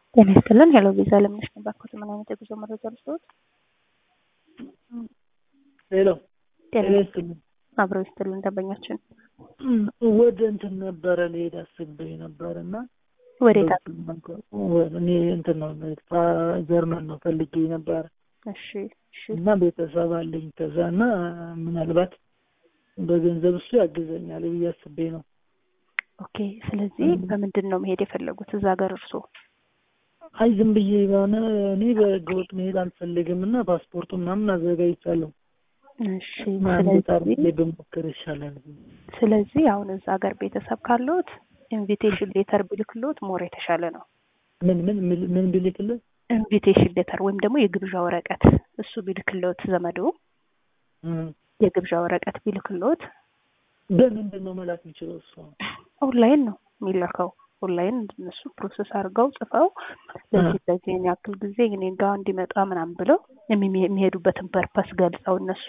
ጤና ይስጥልን። ሄሎ ቪዛ ለምነሽ ነው ባክዎት፣ ምን አይነት የጉዞ መረጃ ልስጥዎት? ሄሎ ጤና ጤና ይስጥልኝ። አብረው ይስጥልን ደንበኛችን። ወደ እንትን ነበረ ልሄድ አስቤ ነበር እና ወዴት? እኔ እንትን ነው ጀርመን ነው ፈልጌ ነበር እሺ እሺ እና ቤተሰብ አለኝ ከዛ እና ምናልባት በገንዘብ እሱ ያግዘኛል ብዬ አስቤ ነው። ኦኬ። ስለዚህ በምንድን ነው መሄድ የፈለጉት እዛ ሀገር እርስዎ? አይ ዝም ብዬ የሆነ እኔ በህገወጥ መሄድ አልፈልግም እና ፓስፖርቱ ምናምን አዘጋጅቻለሁ። እሺ አንድ ጣር ስለዚህ ብሞክር ይሻላል። ስለዚህ አሁን እዛ ሀገር ቤተሰብ ካለዎት ኢንቪቴሽን ሌተር ቢልክሎት ሞር የተሻለ ነው። ምን ምን ምን ምን ቢልክልህ ኢንቪቴሽን ሌተር ወይም ደግሞ የግብዣ ወረቀት እሱ ቢልክሎት ዘመዶ የግብዣ ወረቀት ቢልክሎት በምንድን ነው መላክ የሚችለው እሱ? ኦንላይን ነው የሚላከው። ኦንላይን እነሱ ፕሮሰስ አድርገው ጽፈው ለዚህ ለዚህ ያክል ጊዜ እኔ ጋር እንዲመጣ ምናምን ብለው የሚ- የሚሄዱበትን ፐርፐስ ገልጸው እነሱ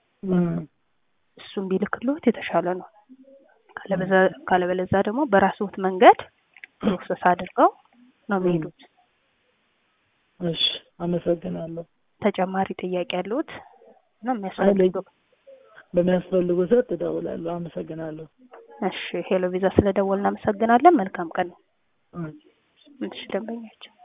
እሱን ቢልክሎት የተሻለ ነው። ካለበዛ- ካለበለዛ ደግሞ በራስዎት መንገድ ፕሮሰስ አድርገው ነው የሚሄዱት። እሺ አመሰግናለሁ። ተጨማሪ ጥያቄ ያለዎት እና የሚያስፈልገው በሚያስፈልጉ ሰዓት እደውላለሁ። አመሰግናለሁ። እሺ ሄሎ ቪዛ ስለደወልን እናመሰግናለን። መልካም ቀን። እሺ። እሺ ደንበኛችን